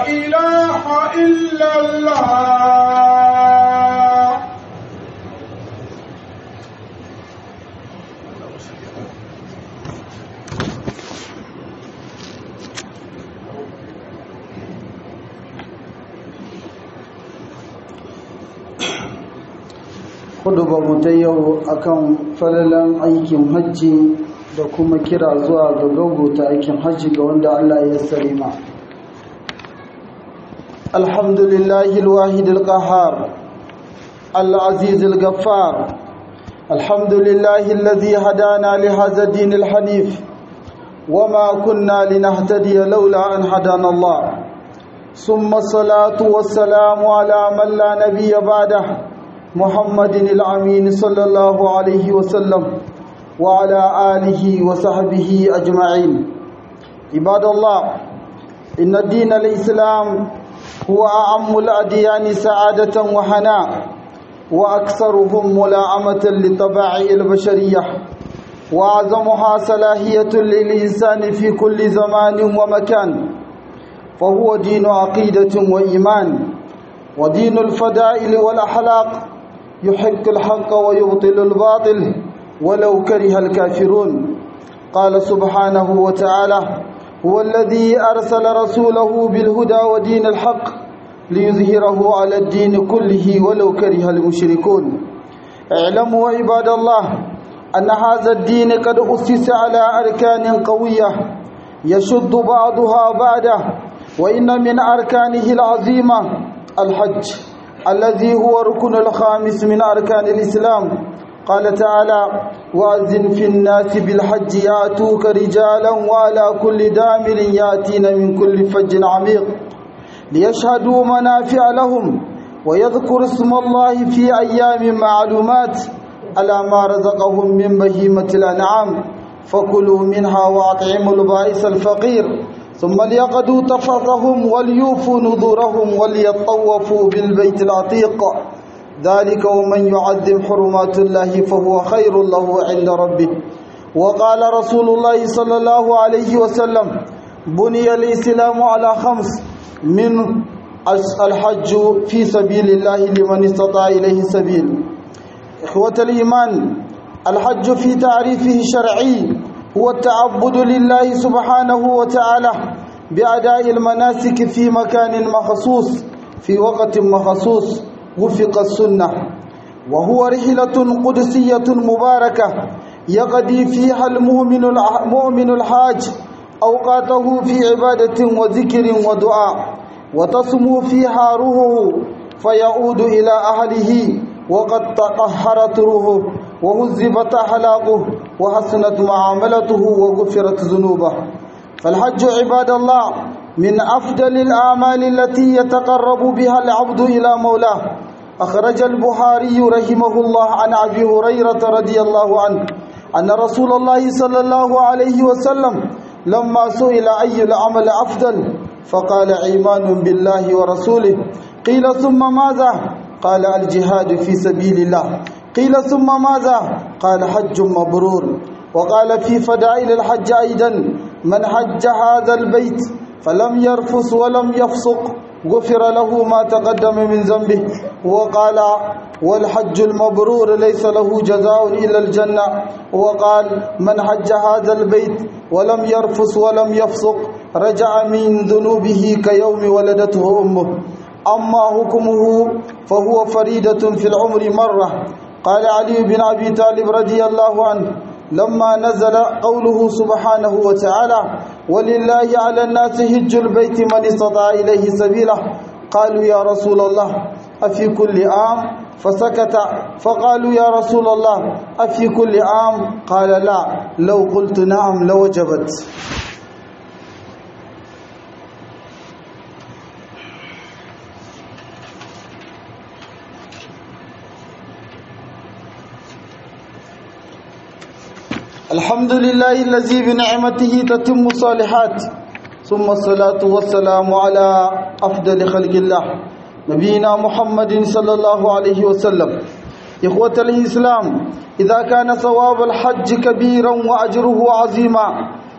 إله إلا الله mu ta yau akan falalan aikin hajji da kuma kira zuwa ga gaugota aikin hajji ga wanda Allah ya sarima alhamdulillahi alwahid alqahar العزيز الغفار الحمد لله الذي هدانا لهذا الدين الحنيف وما كنا لنهتدي لولا أن هدانا الله ثم الصلاة والسلام على من لا نبي بعده محمد الأمين صلى الله عليه وسلم وعلى آله وصحبه أجمعين عباد الله إن الدين الإسلام هو أعم الأديان سعادة وحناء وأكثرهم ملاعمة لطبائع البشرية وأعظمها صلاحية للإنسان في كل زمان ومكان فهو دين عقيدة وإيمان ودين الفضائل والأخلاق يحق الحق ويبطل الباطل ولو كره الكافرون قال سبحانه وتعالى هو الذي أرسل رسوله بالهدى ودين الحق ليظهره على الدين كله ولو كره المشركون اعلموا عباد الله أن هذا الدين قد أسس على أركان قوية يشد بعضها بعده وإن من أركانه العظيمة الحج الذي هو ركن الخامس من أركان الإسلام قال تعالى وأذن في الناس بالحج يأتوك رجالا وعلى كل دامر يأتين من كل فج عميق ليشهدوا منافع لهم ويذكر اسم الله في أيام معلومات على ما رزقهم من بهيمة الأنعام فكلوا منها وأطعموا البائس الفقير ثم ليقضوا تفرهم وليوفوا نذورهم وليطوفوا بالبيت العتيق ذلك ومن يعظم حرمات الله فهو خير له عند ربه وقال رسول الله صلى الله عليه وسلم بني الإسلام على خمس من الحج في سبيل الله لمن استطاع إليه سبيل إخوة الإيمان الحج في تعريفه الشرعي هو التعبد لله سبحانه وتعالى بأداء المناسك في مكان مخصوص في وقت مخصوص وفق السنة وهو رحلة قدسية مباركة يقضي فيها المؤمن المؤمن الحاج أوقاته في عبادة وذكر ودعاء وتصمو فيها روحه فيعود إلى أهله وقد تطهرت روحه وهذبت أخلاقه وحسنت معاملته وغفرت ذنوبه فالحج عباد الله من أفضل الأعمال التي يتقرب بها العبد إلى مولاه أخرج البخاري رحمه الله عن أبي هريرة رضي الله عنه أن رسول الله صلى الله عليه وسلم لما سئل أي العمل أفضل فقال إيمان بالله ورسوله قيل ثم ماذا قال الجهاد في سبيل الله قيل ثم ماذا قال حج مبرور وقال في فدائل الحج أيضا من حج هذا البيت فلم يرفس ولم يفسق غفر له ما تقدم من ذنبه وقال والحج المبرور ليس له جزاء إلا الجنة وقال من حج هذا البيت ولم يرفس ولم يفسق رجع من ذنوبه كيوم ولدته أمه أما حكمه فهو فريدة في العمر مرة قال علي بن أبي طالب رضي الله عنه لما نزل قوله سبحانه وتعالى ولله على الناس هج البيت من استطاع إليه سبيله قالوا يا رسول الله أفي كل عام فسكت فقالوا يا رسول الله أفي كل عام قال لا لو قلت نعم لوجبت الحمد لله الذي بنعمته تتم الصالحات ثم الصلاة والسلام على أفضل خلق الله نبينا محمد صلى الله عليه وسلم إخوة الإسلام إذا كان ثواب الحج كبيرا وأجره عظيما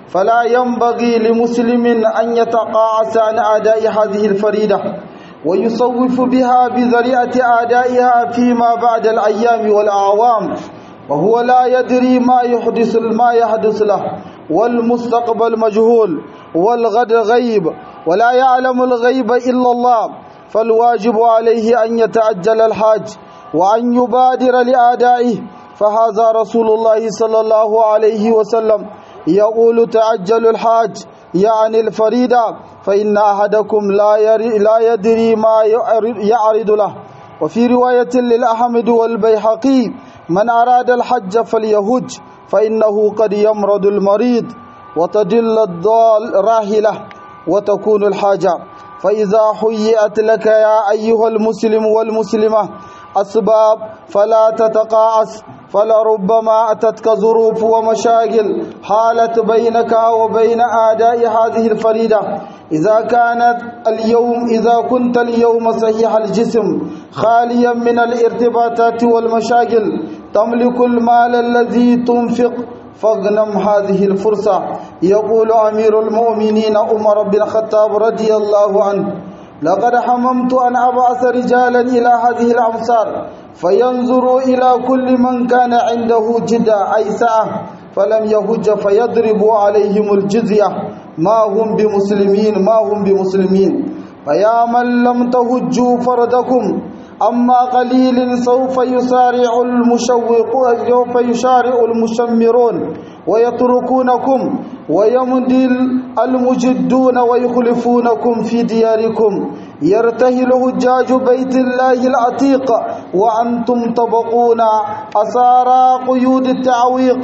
فلا ينبغي لمسلم أن يتقاعس عن أداء هذه الفريدة ويصوف بها بذريعة أدائها فيما بعد الأيام والأعوام وهو لا يدري ما يحدث ما يحدث له والمستقبل مجهول والغد غيب ولا يعلم الغيب إلا الله فالواجب عليه أن يتعجل الحاج وأن يبادر لأدائه فهذا رسول الله صلى الله عليه وسلم يقول تعجل الحاج يعني الفريدة فإن أحدكم لا, لا يدري ما يعرض له وفي رواية للأحمد والبيحقي من أراد الحج فليهج فإنه قد يمرض المريض وتدل الضال راهلة وتكون الحاجة فإذا حيئت لك يا أيها المسلم والمسلمة أسباب فلا تتقاعس فلربما أتتك ظروف ومشاكل حالت بينك وبين أداء هذه الفريدة إذا كانت اليوم إذا كنت اليوم صحيح الجسم خاليا من الارتباطات والمشاكل تملك المال الذي تنفق فاغنم هذه الفرصة يقول أمير المؤمنين عمر بن الخطاب رضي الله عنه لقد حممت أن أبعث رجالا إلى هذه الأمصار فينظروا إلى كل من كان عنده جدة أي سعة فلم يهج فيضربوا عليهم الجزية ما هم بمسلمين ما هم بمسلمين فيا من لم تهجوا فردكم أما قليل سوف يسارع المشوق سوف يشارع المشمرون ويتركونكم ويمضي المجدون ويخلفونكم في دياركم يرتهل هجاج بيت الله العتيق وأنتم تبقون أسارى قيود التعويق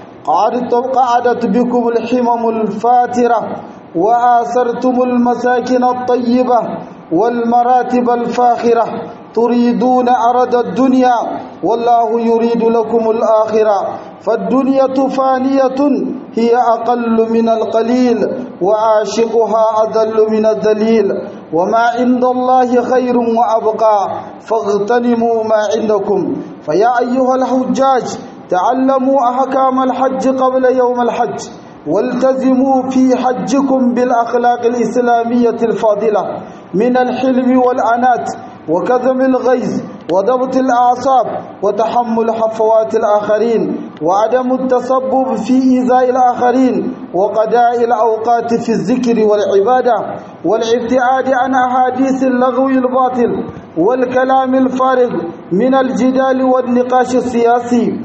قعدت بكم الحمم الفاترة وآثرتم المساكن الطيبة والمراتب الفاخرة تريدون أرد الدنيا والله يريد لكم الآخرة فالدنيا فانية هي أقل من القليل وعاشقها أذل من الذليل وما عند الله خير وأبقى فاغتنموا ما عندكم فيا أيها الحجاج تعلموا أحكام الحج قبل يوم الحج والتزموا في حجكم بالأخلاق الإسلامية الفاضلة من الحلم والأنات وكظم الغيظ وضبط الأعصاب وتحمل حفوات الآخرين وعدم التسبب في إيذاء الآخرين وقضاء الأوقات في الذكر والعبادة والابتعاد عن أحاديث اللغو الباطل والكلام الفارغ من الجدال والنقاش السياسي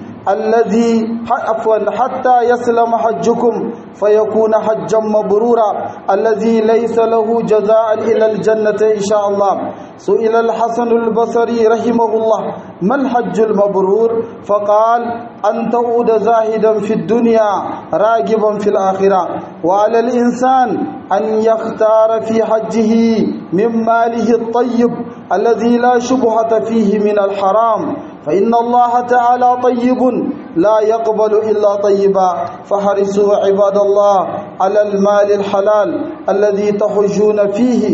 الذي عفوا حتى يسلم حجكم فيكون حجا مبرورا الذي ليس له جزاء إلى الجنة إن شاء الله سئل الحسن البصري رحمه الله ما الحج المبرور فقال أن تعود زاهدا في الدنيا راغبا في الآخرة وعلى الإنسان أن يختار في حجه من ماله الطيب الذي لا شبهة فيه من الحرام فإن الله تعالى طيب لا يقبل إلا طيبا فحرصوا عباد الله على المال الحلال الذي تحجون فيه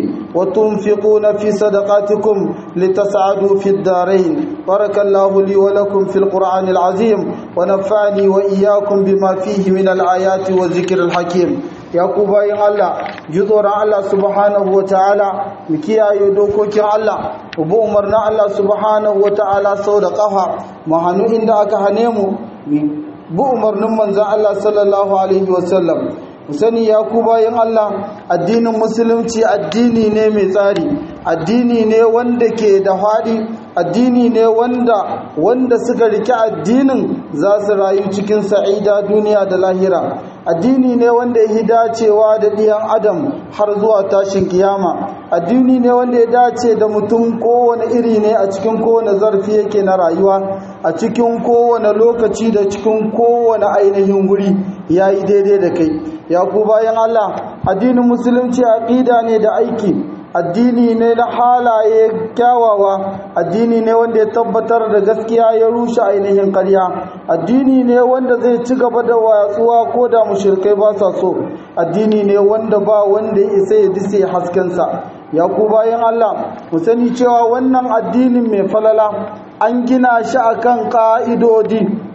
وتنفقون في صدقاتكم لتسعدوا في الدارين بارك الله لي ولكم في القرآن العظيم ونفعني وإياكم بما فيه من الآيات والذكر الحكيم ya ku bayan Allah ji tsoron Allah subhanahu wa ta'ala mu kiyaye dokokin Allah mu bi umarnin Allah subhanahu wa ta'ala sau da ƙafa mu hannu inda aka hane mu bi umarnin manzan Allah sallallahu alaihi wasallam ku sani ya ku bayan Allah addinin musulunci addini ne mai tsari addini ne wanda ke da faɗi addini ne wanda wanda suka rike addinin za su rayu cikin sa'ida duniya da lahira addini ne wanda ya dacewa da ɗiyan adam har zuwa tashin kiyama addini ne wanda ya dace da mutum kowane iri ne a cikin kowane zarfi yake na rayuwa a cikin kowane lokaci da cikin kowane ainihin wuri ya yi daidai da kai ya ku bayan allah addinin musulunci aƙida ne da aiki addini ne na halaye kyawawa addini ne wanda ya tabbatar da gaskiya ya rushe ainihin karya addini ne wanda zai ci gaba da watsuwa ko da mushrikai ba sa so addini ne wanda ba wanda ya isa ya dise haskensa ya ku bayan Allah mu sani cewa wannan addinin mai falala an gina shi akan ka'idodi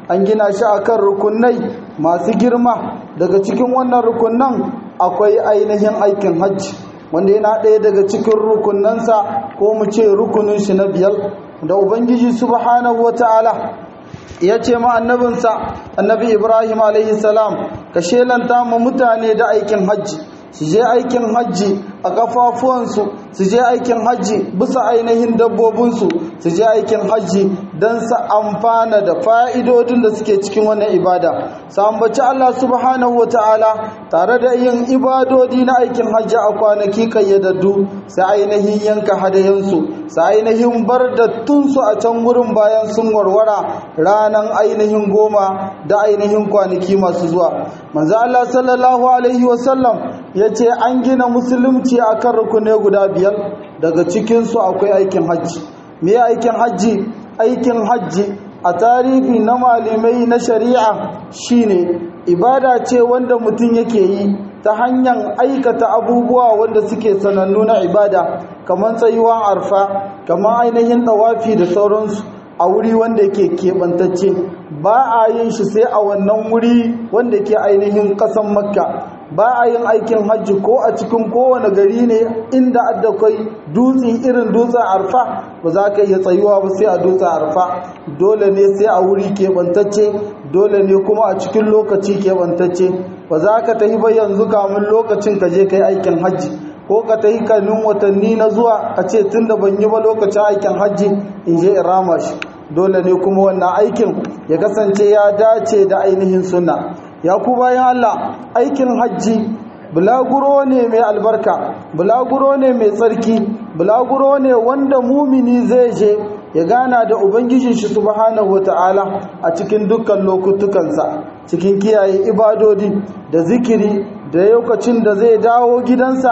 an gina shi akan rukunai masu girma daga cikin wannan rukunan akwai ainihin aikin hajji wanda yana ɗaya daga cikin rukunansa ko mu ce rukunin shi na biyar da ubangiji subhanahu wata'ala ya ce ma annabinsa annabi ibrahim alaihi salam ka shelanta ma mutane da aikin hajji su je aikin hajji a kafafuwansu su je aikin hajji bisa ainihin dabbobinsu su je aikin hajji don su amfana da fa'idodin da suke cikin wannan ibada su ambaci Allah subhanahu wa ta'ala tare da yin ibadodi na aikin hajji a kwanaki kayyadaddu su ainihin yanka hadayensu su ainihin bar dattunsu a can wurin bayan sun warwara ranar ainihin goma da ainihin kwanaki masu zuwa manzo Allah sallallahu alaihi wasallam ya ce an gina musulunci a kan rukune guda biyar daga cikinsu akwai aikin hajji me aikin hajji aikin hajji a tarihi na malamai na shari'a shine ibada ce wanda mutum yake yi ta hanyar aikata abubuwa wanda suke sanannu na ibada kamar tsayuwan arfa kamar ainihin tawafi da sauransu a wuri wanda ke keɓantacce ba a yin shi sai a wannan wuri wanda ke ainihin ƙasan makka ba a yin aikin hajji ko a cikin kowane gari ne inda adda kai dutse irin dutsen arfa ba za ka iya tsayuwa ba sai a dutsen arfa dole ne sai a wuri keɓantacce dole ne kuma a cikin lokaci keɓantacce ba za ka tafi ba yanzu kamun lokacin ka je kai aikin hajji ko ka ta yi kanin watanni na zuwa a ce tun da ban yi ba lokacin aikin hajji in je in rama shi dole ne kuma wannan aikin ya kasance ya dace da ainihin sunna ya ku bayan Allah aikin hajji bulaguro ne mai albarka bulaguro ne mai tsarki bulaguro ne wanda mumini zai je ya gana da ubangijin shi subhanahu wata'ala a cikin dukkan lokutukansa cikin kiyaye ibadodi da zikiri da lokacin da zai dawo gidansa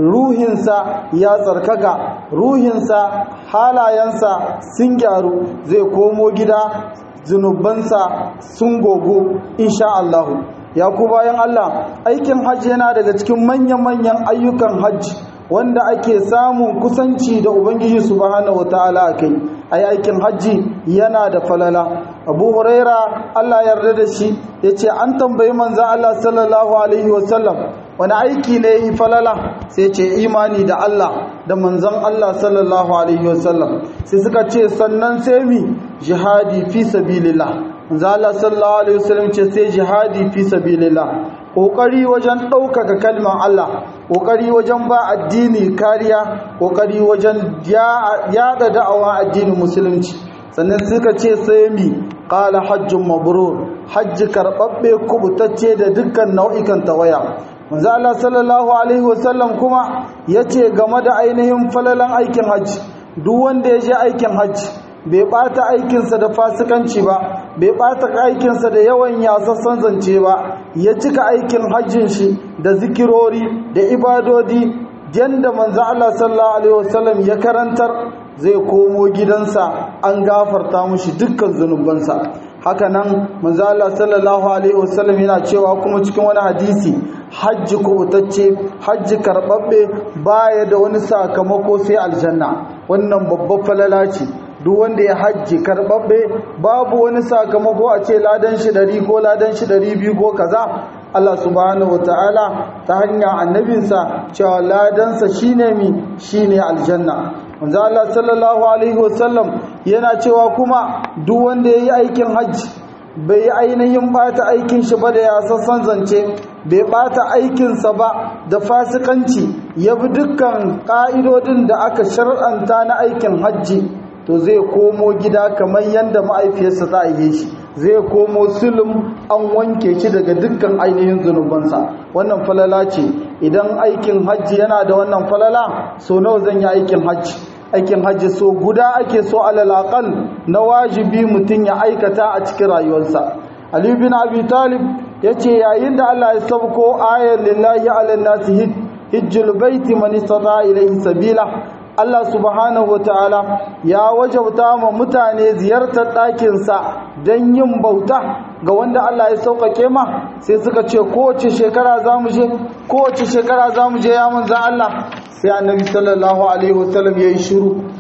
ruhinsa ya tsarkaka ruhinsa halayensa sun gyaru zai komo gida zunubansa sun gogo insha Allahu ya ku bayan Allah aikin hajji yana daga cikin manyan-manyan ayyukan hajji wanda ake samun kusanci da ubangiji subhanahu wataala akai ai aikin hajji yana da falala abu huraira Allah yarda da shi yace an tambayi manzo Allah sallallahu alaihi wasallam wani aiki ne yi falala sai ce imani da Allah da manzon Allah sallallahu alaihi wasallam sai suka ce sannan sai mi jihadi fi sabilillah manzo Allah sallallahu alaihi wasallam ce sai jihadi fi sabilillah kokari wajen ɗaukaka kalmar Allah kokari wajen ba addini kariya kokari wajen yada da'awa addinin musulunci sannan suka ce sai mi qala hajjun mabrur hajji karbabbe kubutacce da dukkan nau'ikan tawaya manzo Allah sallallahu alaihi wasallam kuma yace game da ainihin falalan aikin hajji duk wanda ya je aikin hajji bai bata aikinsa da fasikanci ba bai bata aikinsa da yawan yasassan zance ba ya cika aikin hajjin shi da zikirori da ibadodi yanda manzo Allah sallallahu alaihi wasallam ya karantar zai komo gidansa an gafarta mushi dukkan zunubansa haka nan manzo Allah sallallahu alaihi wasallam yana cewa kuma cikin wani hadisi hajji kubutacce hajji karbabbe baya da wani sakamako sai aljanna wannan babbar falala ce duk wanda ya hajji karbabbe babu wani sakamako a ce ladan shi ɗari ko ladan shi ɗari biyu ko kaza Allah subhanahu wataala ta hanyar annabinsa cewa ladansa shine mi shine aljanna manzo Allah sallallahu alaihi wasallam yana cewa kuma duk wanda yayi aikin hajji bai yi ainihin bata aikin shi ba da ya sassan zance bai bata aikinsa ba da fasikanci ya bi dukkan ƙa'idodin da aka shar'anta na aikin hajji to zai komo gida kamar yadda ma'aifiyarsa ta aihe shi zai komo sulum an wanke shi daga dukkan ainihin zunubansa wannan falala ce idan aikin hajji yana da wannan falala so nawa zan yi aikin hajji aikin hajji so guda ake so alalakal na wajibi mutum ya aikata a cikin rayuwarsa Ali bin Abi Talib yace yayin da Allah ya sauko ayar lillahi ala nasi hijjul baiti man istata ilayhi sabila Allah subhanahu wataala ya wajauta ma mutane ziyartar ɗakinsa don yin bauta ga wanda Allah ya sauƙaƙe ma sai suka ce kowace shekara za mu je kowace shekara za mu je ya manzan Allah sai annabi sallallahu alaihi wasallam ya yi shiru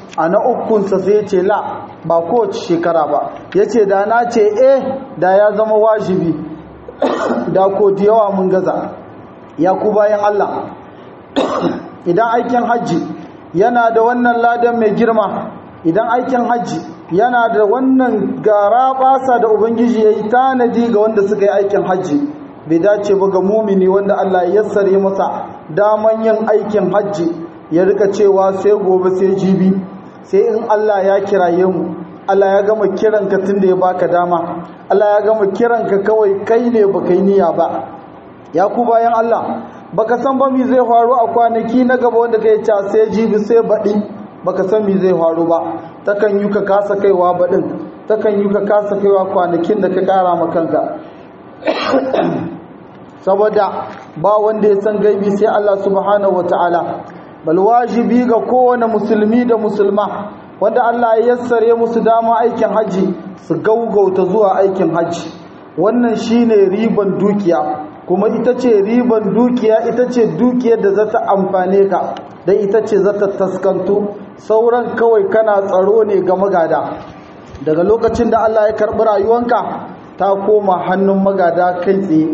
a na ukunsa sai ce la ba kowace shekara ba ya ce da na ce eh da ya zama wajibi da ko da yawa mun gaza ya ku bayan Allah idan aikin hajji yana da wannan ladan mai girma idan aikin hajji yana da wannan gara basa da ubangiji ya yi tanadi ga wanda suka yi aikin hajji bai dace ba ga mumini wanda Allah ya yassare masa daman yin aikin hajji ya rika cewa sai gobe sai jibi sai in Allah ya kiraye mu Allah ya gama kiranka tun da ya baka dama Allah ya gama kiranka kawai kai ne baka yi niyya ba ya ku bayan Allah baka san ba mi zai faru a kwanaki na gaba wanda kai ta sai jibi sai baɗi baka san mi zai faru ba takan yi ka kasa kaiwa baɗin takan yi ka kasa kaiwa kwanakin da ka ƙara ma kanka saboda ba wanda ya san gaibi sai Allah subhanahu wataala bal wajibi ga kowane musulmi da musulma wanda Allah ya yassare musu dama aikin haji su gaugauta zuwa aikin haji wannan shine riban dukiya kuma ita ce riban dukiya ita ce dukiyar da za ta amfane ka da ita ce za ta taskantu sauran kawai kana tsaro ne ga magada daga lokacin da Allah ya karɓi rayuwanka ta koma hannun magada kai tsaye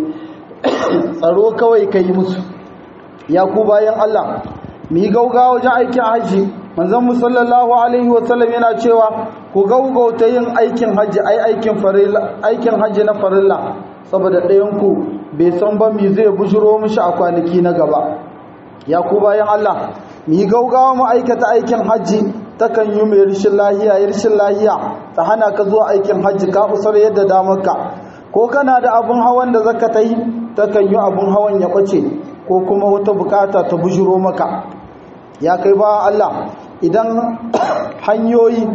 tsaro kawai ka yi musu ya ku bayan Allah mu yi gaugawa wajen aikin haji manzon mu sallallahu alaihi wasallam yana cewa ku gaugauta yin aikin haji ai aikin farilla aikin haji na farilla saboda ɗayan ku bai san ba mi zai bujiro mishi a kwanaki na gaba ya ku bayan Allah mu yi gaugawa mu aikata aikin haji takan yi mai rishin lahiya ya rishin lahiya ta hana ka zuwa aikin haji ka usar yadda damarka ko kana da abun hawan da zaka ta yi takan yi abun hawan ya ɓace ko kuma wata bukata ta bujiro maka ya kai ba Allah idan hanyoyi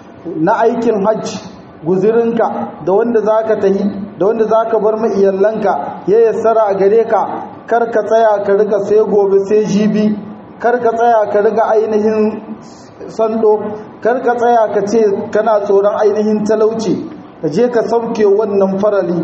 na aikin hajji guzirinka da wanda za ka tahi da wanda za ka bar ma'iyallanka ya yassara a gare ka kar ka tsaya ka riga sai gobe sai jibi kar ka tsaya ka riga ainihin sando kar ka tsaya ka ce kana tsoron ainihin talauci ka je ka sauke wannan farali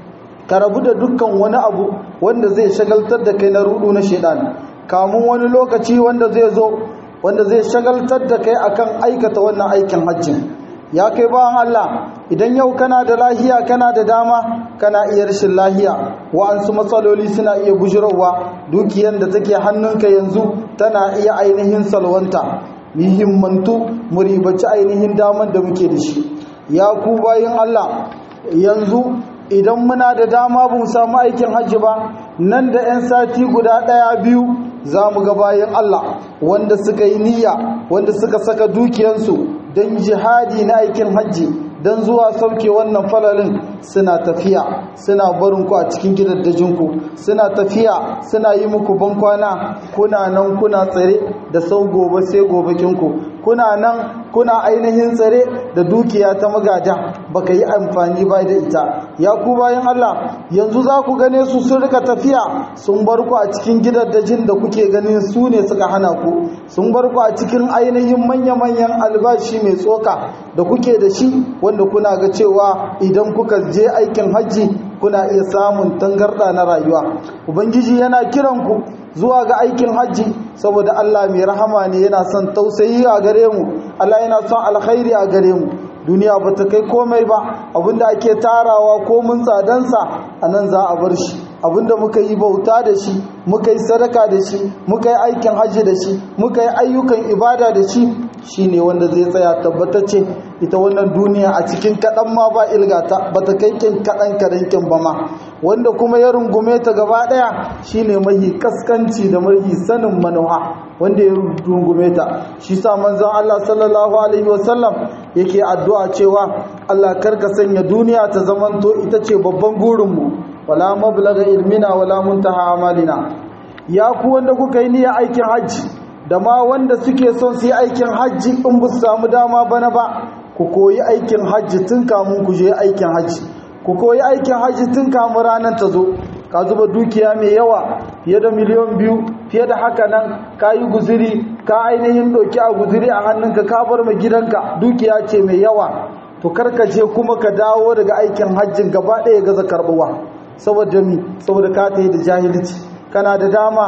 ka rabu da dukkan wani abu wanda zai shagaltar da kai na rudu na shaidan kamun wani lokaci wanda zai zo wanda zai shagaltar da kai akan aikata wannan aikin hajjin ya kai bawan Allah idan yau kana da lahiya kana da dama kana iya rashin lahiya wa'ansu matsaloli suna iya bujirowa dukiyar da take hannunka yanzu tana iya ainihin salwanta muhimmantu mu ribaci ainihin daman da muke da shi ya ku bayin Allah yanzu idan muna da dama ba mu samu aikin hajji ba nan da 'yan sati guda ɗaya biyu za mu ga bayan Allah wanda suka yi niyya wanda suka saka dukiyansu don jihadi na aikin hajji don zuwa sauke wannan falalin suna tafiya suna barin ku a cikin gidaddajinku suna tafiya suna yi muku bankwana kuna nan kuna tsare da sau gobe sai gobekinku kuna nan kuna ainihin tsare da dukiya ta magada baka yi amfani ba da ita ya ku bayan Allah yanzu za ku gane su sun rika tafiya sun bar ku a cikin gidaddajin da kuke ganin su ne suka hana ku sun bar ku a cikin ainihin manya-manyan albashi mai tsoka da kuke da shi wanda kuna ga cewa idan kuka je aikin hajji kuna iya samun tangarda na rayuwa ubangiji yana kiran ku zuwa ga aikin hajji saboda Allah mai rahama ne yana son tausayi a gare mu Allah yana son alkhairi a gare mu duniya ba ta kai komai ba abinda ake tarawa ko mun tsadansa a nan za a bar shi abinda muka yi bauta da shi muka yi sadaka da shi muka yi aikin hajji da shi muka yi ayyukan ibada da shi shine wanda zai tsaya tabbatacce ita wannan duniya a cikin kaɗan ma ba ilgata ba ta kai kin kaɗan kaɗan ba ma wanda kuma ya rungume ta gaba ɗaya shine mahi kaskanci da mahi sanin manuha wanda ya rungume ta shi sa manzon Allah sallallahu alaihi wasallam yake addu'a cewa Allah karka sanya duniya ta zamanto ita ce babban gurinmu wala mablaga ilmina wala muntaha amalina ya ku wanda kuka yi niyyar aikin hajji da ma wanda suke son su yi aikin hajji in ba su samu dama bana ba ku koyi aikin hajji tun kamun ku je aikin hajji ku koyi aikin hajji tun kamun ranar ta zo ka zuba dukiya mai yawa fiye da miliyan biyu fiye da haka nan ka yi guziri ka ainihin ɗauki a guziri a hannunka ka bar mai gidanka dukiya ce mai yawa to karkace kuma ka dawo daga aikin hajjin gaba ɗaya gaza karɓuwa saboda mi saboda ka ta yi da jahilci kana da dama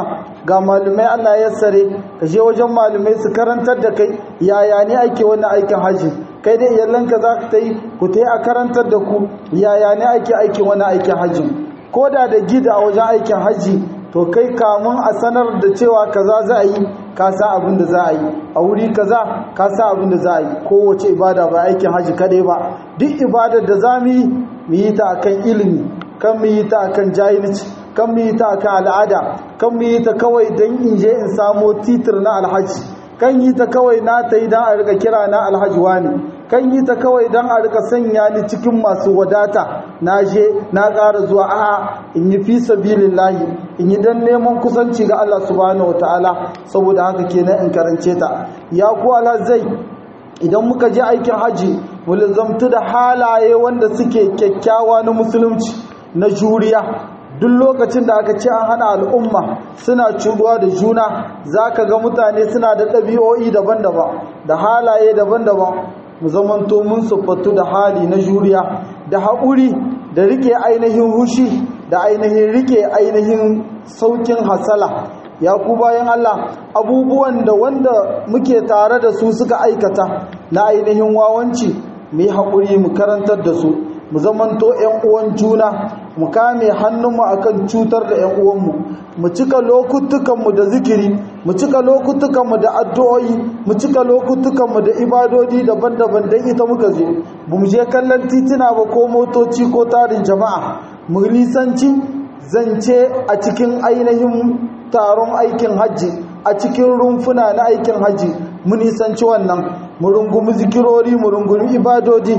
ga malumai Allah ya sare ka je wajen malumai su karantar da kai yaya ne ake wannan aikin haji kai da iyalanka za ka ta yi ku ta yi a karantar da ku yaya ne ake aikin wannan aikin haji ko da da gida a wajen aikin haji to kai kamun a sanar da cewa kaza za a yi ka sa abin da za a yi a wuri kaza ka sa abin da za a yi kowace ibada ba aikin haji kadai ba duk ibadar da za mu yi mu yi ta akan ilimi kan mu yi ta akan jahilci kan mu yi ta akan al'ada kan mu yi ta kawai don in je in samo titir na alhaji kan yi ta kawai na ta yi don a rika kira na alhaji wani kan yi ta kawai don a rika sanya ni cikin masu wadata na je na ƙara zuwa a in yi fi sabilillahi in yi don neman kusanci ga Allah subhanahu wataala saboda haka kenan in karance ta ya ku alhazai idan muka je aikin haji mu zamtu da halaye wanda suke kyakkyawa na musulunci na juriya duk lokacin da aka ce an hana al'umma suna curuwa da juna za ka ga mutane suna da ɗabi'o'i daban-daban da halaye daban-daban mu zamanto mun siffatu da hali na juriya da haƙuri da rike ainihin hushi da ainihin rike ainihin saukin hasala ya ku bayan Allah abubuwan da wanda muke tare da su suka aikata na ainihin wawanci mu yi haƙuri mu karantar da su mu zamanto ‘yan uwan juna mu kame hannunmu akan cutar da ‘yan uwanmu mu cika lokutukanmu da zikiri mu cika lokutukanmu da addu'o'i mu cika lokutukanmu da ibadodi daban-daban don ita muka je mu je kallon titina ba ko motoci ko tarin jama'a mu nisanci zance a cikin ainihin taron aikin hajji a cikin rumfuna na aikin hajji mu nisanci wannan mu rungumi zikirori mu rungumi ibadodi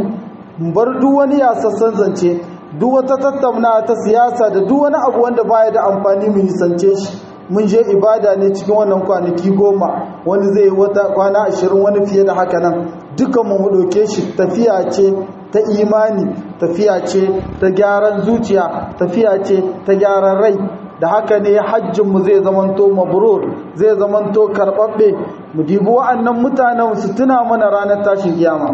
bar duk wani yasassan zance duk wata tattauna ta siyasa da duk wani abu wanda baya da amfani mu nisance shi mun je ibada ne cikin wannan kwanaki goma wani zai wata kwana ashirin wani fiye da haka nan dukan mu mu ɗauke shi tafiya ce ta imani tafiya ce ta gyaran zuciya tafiya ce ta gyaran rai da haka ne hajjinmu zai zamanto mabrur zai zamanto karɓaɓɓe mu dibi wa'annan mutanen su tuna mana ranar tashin kiyama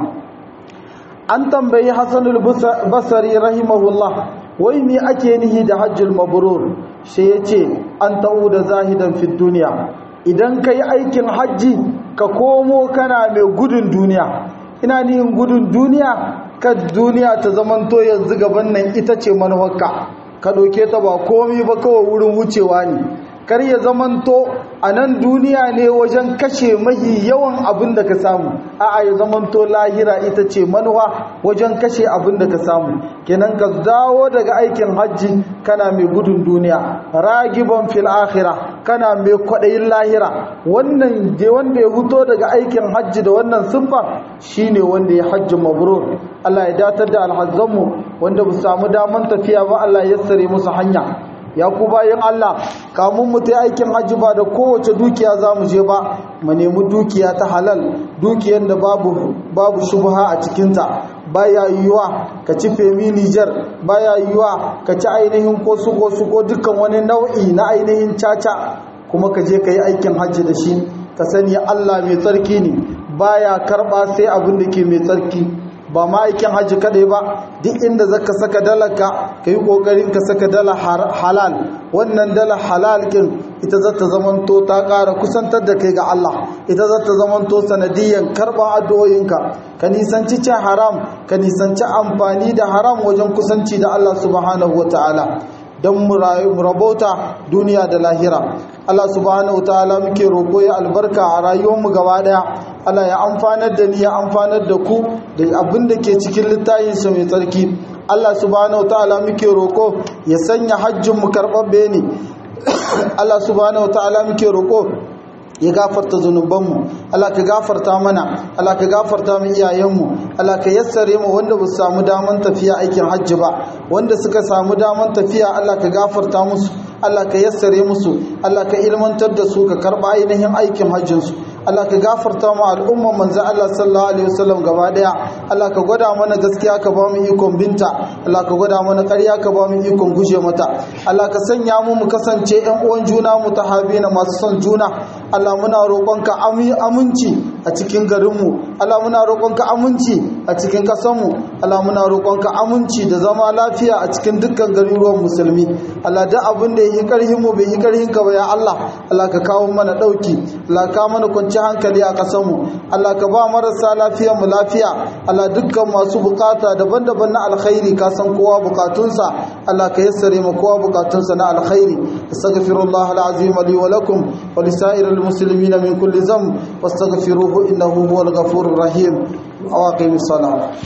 an tambayi Hassanul Basri rahimahullah wai me ake nihi da hajjul mabrur sai yace an da zahidan fi duniya idan kai aikin hajji ka komo kana mai gudun duniya ina nihin gudun duniya ka duniya ta zamanto yanzu gaban nan ita ce manuwarka ka ɗauke ta ba komi ba kawai wurin wucewa ne kar ya zamanto a nan duniya ne wajen kashe mahi yawan abin da ka samu a'a ya zamanto lahira ita ce manuwa wajen kashe abin da ka samu kenan ka dawo daga aikin hajji kana mai gudun duniya ragiban fil akhira kana mai kwaɗayin lahira wannan je wanda ya huto daga aikin hajji da wannan siffa shine wanda ya hajji mabrur Allah ya datar da alhazzanmu wanda ba samu daman tafiya ba Allah ya sare musu hanya ya ku bayan Allah kamun mu ta aikin hajji ba da kowace dukiya za mu je ba mu nemi dukiya ta halal dukiyar da babu babu shubha a cikinta baya yiwuwa ka ci femi Niger baya yiwuwa ka ci ainihin ko su ko su ko dukkan wani nau'i na ainihin caca kuma ka je ka yi aikin hajji da shi ka sani Allah mai tsarki ne baya karba sai abin da ke mai tsarki ba ma aikin hajji kadai ba duk inda zaka saka dalarka ka yi kokarin ka saka dala halal wannan dala halal kin ita za ta zamanto ta ƙara kusantar da kai ga Allah ita za ta zamanto sanadiyan karɓar addu'o'inka ka nisanci cin haram ka nisanci amfani da haram wajen kusanci da Allah subhanahu wataala don mu rabauta duniya da lahira Allah subhanahu wataala muke roƙo ya albarka a rayuwarmu gaba ɗaya Allah ya amfanar da ni ya amfanar da ku da abin da ke cikin littafinsa mai tsarki Allah subhanahu ta'ala muke roko ya sanya hajjin mu karɓaɓɓe ne Allah subhanahu ta'ala muke roko ya gafarta zunubanmu Allah ka gafarta mana Allah ka gafarta mu iyayenmu Allah ka yassare mu wanda ba su samu daman tafiya aikin hajji ba wanda suka samu daman tafiya Allah ka gafarta musu Allah ka yassare musu Allah ka ilmantar da su ka karɓa ainihin aikin hajjinsu Allah ka gafarta mu al'umman manzo Allah sallallahu alaihi wasallam gaba daya Allah ka gwada mana gaskiya ka ba mu ikon binta Allah ka gwada mana ƙarya ka ba mu ikon guje mata Allah ka sanya mu mu kasance ƴan uwan juna mu tahabina masu son juna Allah muna roƙonka aminci a cikin garinmu Allah muna roƙonka aminci a cikin ƙasarmu Allah muna roƙonka aminci da zama lafiya a cikin dukkan garuruwan musulmi Allah da abin da yi karhin mu bai yi karhin ka ba ya Allah Allah ka kawo mana dauki Allah ka mana kwanci hankali a ƙasarmu Allah ka ba marasa lafiyar mu lafiya Allah dukkan masu bukata daban-daban na alkhairi ka san kowa bukatunsa Allah ka yassare mu kowa bukatunsa na alkhairi astaghfirullah alazim li wa lakum wa lisairil muslimin min kulli dhanb wastaghfiruhu innahu huwal ghafurur rahim wa aqimis salat